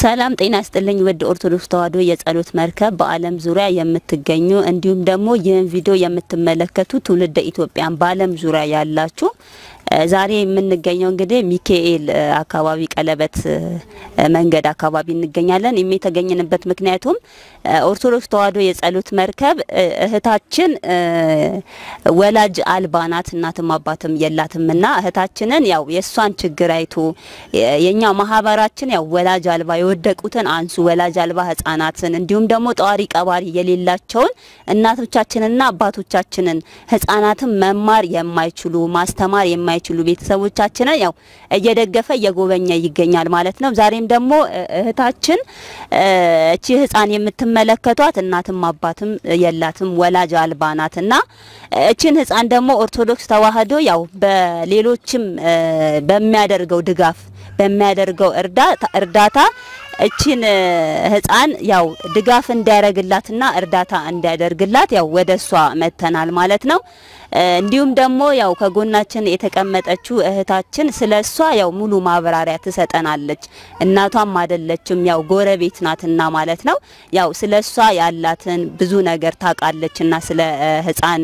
ሰላም ጤና ይስጥልኝ ውድ ኦርቶዶክስ ተዋሕዶ የጸሎት መርከብ በዓለም ዙሪያ የምትገኙ እንዲሁም ደግሞ ይህን ቪዲዮ የምትመለከቱ ትውልደ ኢትዮጵያን በዓለም ዙሪያ ያላችሁ ዛሬ የምንገኘው እንግዲህ ሚካኤል አካባቢ ቀለበት መንገድ አካባቢ እንገኛለን። ይህም የተገኘንበት ምክንያቱም ኦርቶዶክስ ተዋሕዶ የጸሎት መርከብ እህታችን ወላጅ አልባ ናት፣ እናትም አባትም የላትምና እህታችንን ያው የእሷን ችግር አይቶ የኛ ማህበራችን ያው ወላጅ አልባ የወደቁትን አንሱ፣ ወላጅ አልባ ህጻናትን እንዲሁም ደግሞ ጠዋሪ ቀባሪ የሌላቸውን እናቶቻችንና አባቶቻችንን ህጻናትን መማር የማይችሉ ማስተማር የማይችሉ ቤተሰቦቻችንን ያው እየደገፈ እየጎበኘ ይገኛል ማለት ነው። ዛሬም ደግሞ እህታችን እቺ ህጻን የምትመለከቷት እናትም አባትም የላትም ወላጅ አልባ ናትና እቺን ህጻን ደግሞ ኦርቶዶክስ ተዋሕዶ ያው በሌሎችም በሚያደርገው ድጋፍ በሚያደርገው እርዳታ እቺን ህጻን ያው ድጋፍ እንዲያደርግላትና እርዳታ እንዲያደርግላት ያው ወደ እሷ መተናል ማለት ነው። እንዲሁም ደግሞ ያው ከጎናችን የተቀመጠችው እህታችን ስለ እሷ ያው ሙሉ ማብራሪያ ትሰጠናለች። እናቷም አይደለችም ያው ጎረቤት ናትና ማለት ነው። ያው ስለ እሷ ያላትን ብዙ ነገር ታውቃለችና ስለ ህጻን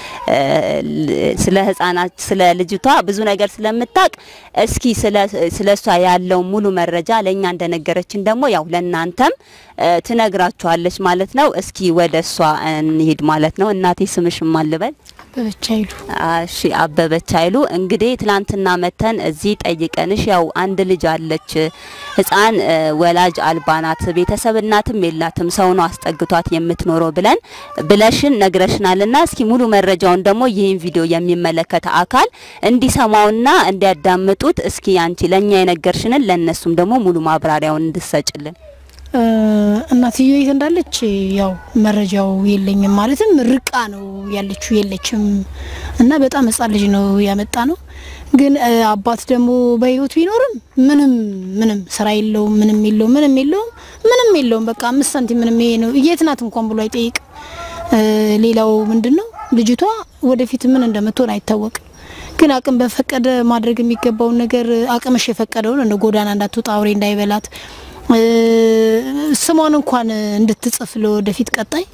ስለ ህጻናት ስለ ልጅቷ ብዙ ነገር ስለምታውቅ እስኪ ስለ እሷ ያለው ሙሉ መረጃ ለእኛ እንደነገረችን ደግሞ ያው ለእናንተም ትነግራችኋለች ማለት ነው። እስኪ ወደ እሷ እንሂድ ማለት ነው። እናቴ ስምሽ ማን ልበል? አበበች አይሉ። እሺ አበበች አይሉ። እንግዲህ ትላንትና መተን እዚህ ጠይቀንሽ ያው አንድ ልጅ አለች ህፃን ወላጅ አልባ ናት፣ ቤተሰብ እናትም የላትም፣ ሰው ነው አስጠግቷት የምትኖረው ብለን ብለሽን ነግረሽናልና እስኪ ሙሉ መረጃውን ደግሞ ይህን ቪዲዮ የሚመለከተ አካል እንዲሰማውና እንዲያዳምጡት እስኪ አንቺ ለኛ የነገርሽንን ለነሱም ደግሞ ሙሉ ማብራሪያውን እንድሰጭልን። እናትዮ የት እንዳለች ያው መረጃው የለኝም። ማለትም ርቃ ነው ያለችው የለችም። እና በጣም ህጻን ልጅ ነው ያመጣ ነው። ግን አባት ደግሞ በህይወት ቢኖርም ምንም ምንም ስራ የለውም፣ ምንም የለውም፣ ምንም የለውም፣ ምንም የለውም። በቃ አምስት ሳንቲም ምንም ይሄ ነው የት ናት እንኳን ብሎ አይጠይቅም። ሌላው ምንድን ነው ልጅቷ ወደፊት ምን እንደምትሆን አይታወቅም። ግን አቅም በፈቀደ ማድረግ የሚገባውን ነገር አቅምሽ የፈቀደውን እንደ ጎዳና እንዳትወጣ አውሬ እንዳይበላት ስሟን እንኳን እንድትጽፍ ለወደፊት ቀጣይ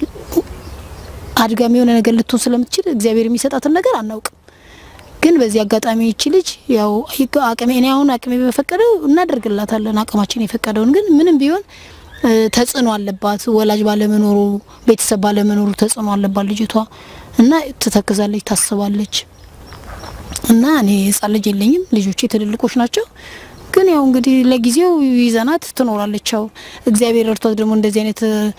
አድጋሚ የሆነ ነገር ልትሆን ስለምትችል እግዚአብሔር የሚሰጣትን ነገር አናውቅም። ግን በዚህ አጋጣሚ ይቺ ልጅ ያው አቅሜ እኔ አሁን አቅሜ በፈቀደው እናደርግላታለን አቅማችን የፈቀደውን። ግን ምንም ቢሆን ተጽዕኖ አለባት። ወላጅ ባለመኖሩ ቤተሰብ ባለመኖሩ ተጽዕኖ አለባት ልጅቷ እና ትተክዛለች፣ ታስባለች። እና እኔ ህጻን ልጅ የለኝም፣ ልጆቼ ትልልቆች ናቸው። ግን ያው እንግዲህ ለጊዜው ይዘናት ትኖራለች። ያው እግዚአብሔር እርቷት ደግሞ እንደዚህ አይነት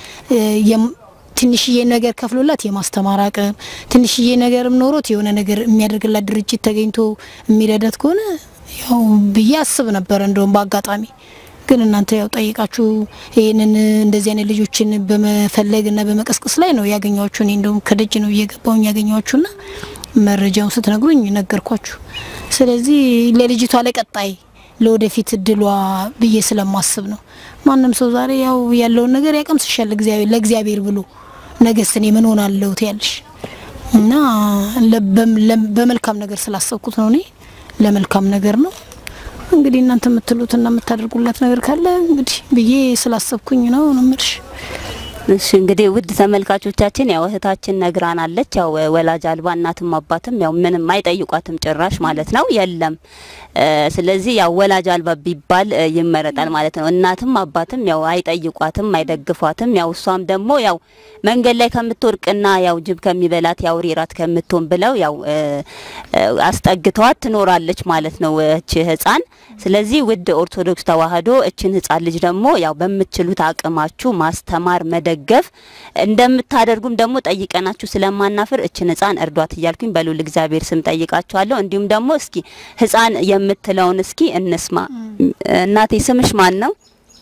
ትንሽዬ ነገር ከፍሎላት የማስተማር አቅም ትንሽዬ ነገርም ኖሮት የሆነ ነገር የሚያደርግላት ድርጅት ተገኝቶ የሚረዳት ከሆነ ያው ብዬ አስብ ነበር። እንደውም በአጋጣሚ ግን እናንተ ያው ጠይቃችሁ ይህንን እንደዚህ አይነት ልጆችን በመፈለግ እና በመቀስቀስ ላይ ነው ያገኘኋችሁ። እኔ እንደውም ከደጅ ነው እየገባውኝ ያገኘኋችሁና መረጃውን ስትነግሩኝ ነገርኳችሁ። ስለዚህ ለልጅቷ ለቀጣይ ለወደፊት እድሏ ብዬ ስለማስብ ነው። ማንም ሰው ዛሬ ያው ያለውን ነገር ያቀምስሻል እግዚአብሔር ለእግዚአብሔር ብሎ ነገስ እኔ ምን ሆናለሁ ትያለሽ እና በመልካም ነገር ስላሰብኩት ነው። እኔ ለመልካም ነገር ነው እንግዲህ እናንተ የምትሉትና የምታደርጉላት ነገር ካለ እንግዲህ ብዬ ስላሰብኩኝ ነው ነው የምልሽ። እሺ እንግዲህ ውድ ተመልካቾቻችን ያው እህታችን ነግራናለች። ያው ወላጅ አልባ እናትም አባትም ያው ምንም አይጠይቋትም ጭራሽ ማለት ነው የለም። ስለዚህ ያው ወላጅ አልባ ቢባል ይመረጣል ማለት ነው። እናትም አባትም ያው አይጠይቋትም፣ አይደግፏትም። ያው እሷም ደግሞ ያው መንገድ ላይ ከምትወርቅና ያው ጅብ ከሚበላት ያው ሬራት ከምትሆን ብለው ያው አስጠግተዋት ትኖራለች ማለት ነው እቺ ህፃን። ስለዚህ ውድ ኦርቶዶክስ ተዋሕዶ እችን ህፃን ልጅ ደግሞ ያው በምትችሉት አቅማችሁ ማስተማር መደገፍ እንደምታደርጉም ደግሞ ጠይቀናችሁ ስለማናፍር እችን ህፃን እርዷት እያልኩኝ በሉል እግዚአብሔር ስም ጠይቃችኋለሁ። እንዲሁም ደግሞ እስኪ ህፃን የምትለውን እስኪ እንስማ። እናቴ ስምሽ ማን ነው?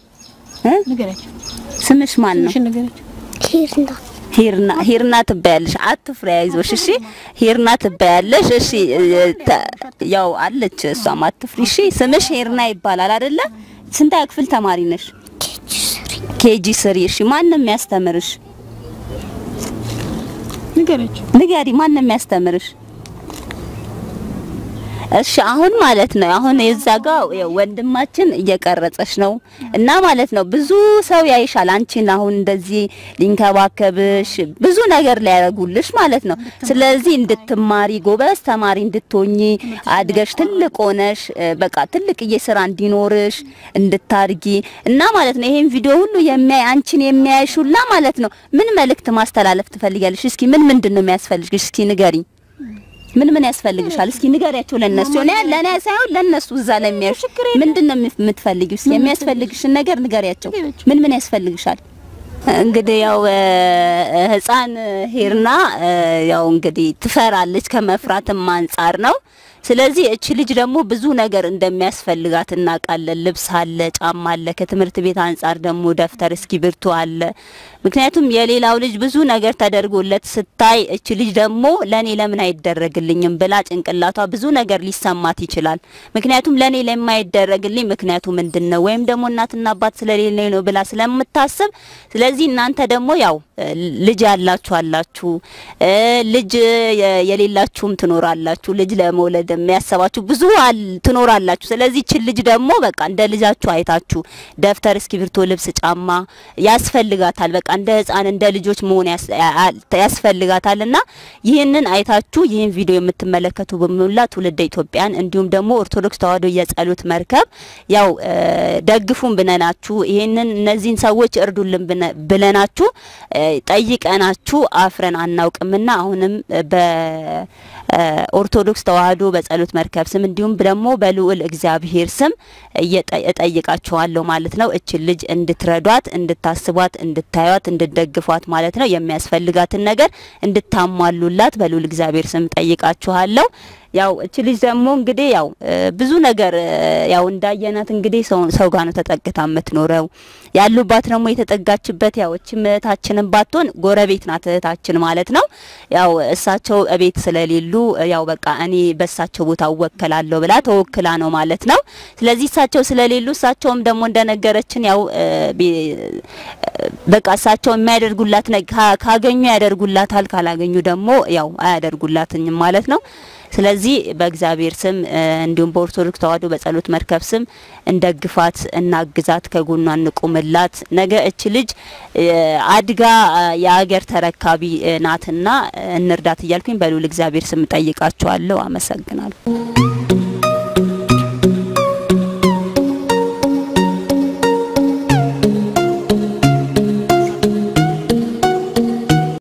ስምሽ ማን ነው? ሂርና ሂርና ትባያለሽ። አትፍሪ፣ አይዞሽ። እሺ ሂርና ትባያለሽ። እሺ ያው አለች እሷም አትፍሪ። እሺ ስምሽ ሂርና ይባላል አይደለ? ስንተኛ ክፍል ተማሪ ነሽ? ኬጂ ስሪ። እሺ ማን ነው የሚያስተምርሽ? ንገረች። ንገሪ፣ ማን ነው የሚያስተምርሽ? እሺ አሁን ማለት ነው አሁን የዛ ጋር ወንድማችን እየቀረጸሽ ነው እና ማለት ነው ብዙ ሰው ያይሻል አንቺን አሁን እንደዚህ ሊንከባከብሽ ብዙ ነገር ሊያደርጉልሽ ማለት ነው። ስለዚህ እንድትማሪ ጎበዝ ተማሪ እንድትሆኚ አድገሽ ትልቅ ሆነሽ በቃ ትልቅዬ ስራ እንዲኖርሽ እንድታርጊ እና ማለት ነው ይሄን ቪዲዮ ሁሉ የሚያይ አንቺን የሚያይሽ ሁላ ማለት ነው ምን መልእክት ማስተላለፍ ትፈልጊያለሽ? እስኪ ምን ምንድን ነው የሚያስፈልግሽ? እስኪ ንገሪኝ። ምን ምን ያስፈልግሻል? እስኪ ንገሪያቸው ለነሱ ነው ለኔ ሳይሆን ለነሱ እዛ ለሚያዩሽ ምንድን ነው የምትፈልጊው? እስኪ የሚያስፈልግሽን ነገር ንገሪያቸው። ምን ምን ያስፈልግሻል? እንግዲህ ያው ህፃን ሄርና ያው እንግዲህ ትፈራለች ከመፍራትም አንጻር ነው። ስለዚህ እቺ ልጅ ደግሞ ብዙ ነገር እንደሚያስፈልጋት እናውቃለን። ልብስ አለ፣ ጫማ አለ። ከትምህርት ቤት አንጻር ደግሞ ደብተር፣ እስክሪብቶ አለ። ምክንያቱም የሌላው ልጅ ብዙ ነገር ተደርጎለት ስታይ እቺ ልጅ ደግሞ ለኔ ለምን አይደረግልኝም ብላ ጭንቅላቷ ብዙ ነገር ሊሰማት ይችላል። ምክንያቱም ለኔ ለማይደረግልኝ ምክንያቱ ምንድን ነው ወይም ደግሞ እናትና አባት ስለሌለኝ ነው ብላ ስለምታስብ፣ ስለዚህ እናንተ ደግሞ ያው ልጅ ያላችሁ አላችሁ፣ ልጅ የሌላችሁም ትኖራላችሁ። ልጅ ለመውለድ የሚያሰባችሁ ብዙ ትኖራላችሁ። ስለዚህ ችን ልጅ ደግሞ በቃ እንደ ልጃችሁ አይታችሁ ደብተር፣ እስክሪብቶ፣ ልብስ፣ ጫማ ያስፈልጋታል። በቃ እንደ ህፃን እንደ ልጆች መሆን ያስፈልጋታልና ይህንን አይታችሁ ይህን ቪዲዮ የምትመለከቱ በሙላ ትውልደ ኢትዮጵያን እንዲሁም ደግሞ ኦርቶዶክስ ተዋሕዶ የጸሎት መርከብ ያው ደግፉን ብነናችሁ ይህንን እነዚህን ሰዎች እርዱልን ብለናችሁ ጠይቀናችሁ አፍረን አናውቅምና አሁንም በኦርቶዶክስ ተዋሕዶ በጸሎት መርከብ ስም እንዲሁም ደግሞ በልዑል እግዚአብሔር ስም እጠይቃችኋለሁ ማለት ነው። እችን ልጅ እንድትረዷት፣ እንድታስቧት፣ እንድታዩት፣ እንድትደግፏት ማለት ነው። የሚያስፈልጋትን ነገር እንድታሟሉላት በልዑል እግዚአብሔር ስም ጠይቃችኋለሁ። ያው እች ልጅ ደግሞ እንግዲህ ያው ብዙ ነገር ያው እንዳየናት እንግዲህ ሰው ሰው ጋር ነው ተጠግታ የምትኖረው ያሉባት ደግሞ የተጠጋችበት ያው እች እህታችንን ባትሆን ጎረቤት ናት እህታችን ማለት ነው። ያው እሳቸው እቤት ስለሌሉ ያው በቃ እኔ በእሳቸው ቦታ እወከላለሁ ብላ ተወክላ ነው ማለት ነው። ስለዚህ እሳቸው ስለሌሉ እሳቸውም ደግሞ እንደነገረችን ያው በቃ እሳቸው የሚያደርጉላት ካገኙ ያደርጉላታል፣ ካላገኙ ደግሞ ያው አያደርጉላትኝም ማለት ነው። ስለዚህ በእግዚአብሔር ስም እንዲሁም በኦርቶዶክስ ተዋሕዶ በጸሎት መርከብ ስም እንደግፋት፣ እናግዛት፣ ከጎኗ እንቁምላት። ነገ እች ልጅ አድጋ የአገር ተረካቢ ናትና እንርዳት እያልኩኝ በልዑል እግዚአብሔር ስም ጠይቃችኋለሁ። አመሰግናለሁ።